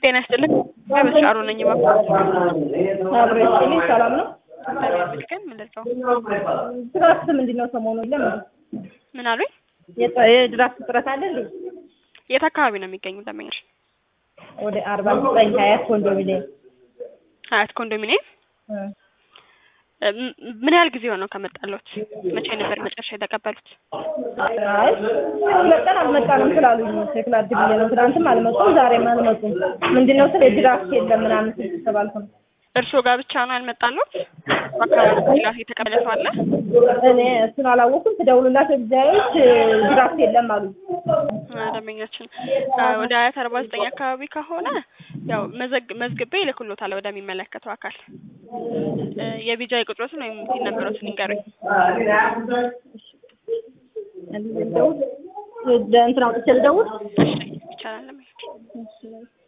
ጤና ይስጥልኝ። በስራሩ ነኝ እባክዎት። አብሮ ይስጥልኝ። ሰላም ነው? እግዚአብሔር ይመስገን። ምንድን ነው? ድራፍት ምንድን ነው ሰሞኑ የለም እንዴ? ምን አሉኝ? የጥ- የድራፍት እጥረት አለ እንዴ? የት አካባቢ ነው የሚገኙ ደንበኞች? ወደ አርባ ዘጠኝ ሀያት ኮንዶሚኒየም ሀያት ኮንዶሚኒየም። እ። እ፣ ም- ምን ያህል ጊዜ ሆነው ከመጣሎት? መቼ ነበር መጨረሻ የተቀበሉት? አይ መጠን አልመጣንም ስላሉኝ ቼክ ላድርግ ብዬ ነው። ትናንትም አልመጡም፣ ዛሬም አልመጡም። ምንድን ነው ስለ ድራፍት የለም ምናምን ስል ተባልኩ ነው። እርስዎ ጋር ብቻ ነው ያልመጣሎት? በአካባቢ ሌላ የተቀበለ ሰው አለ? እኔ እሱን አላወኩም። ትደውሉላቸው ጊዜያዎች ድራፍት የለም አሉ። አ፣ ደንበኛችን አ፣ ወደ ሀያት አርባ ዘጠኝ አካባቢ ከሆነ ያው መዘግ መዝግቤ ይልክሎታል ወደሚመለከተው አካል። እ፣ የቢጃይ ቁጥሮትን ወይም ቲን ነበሮትን ይንገሩኝ። ልደውል እንትን አውጥቼ ልደውል እሺ፣ ይቻላል። ደንበኛችን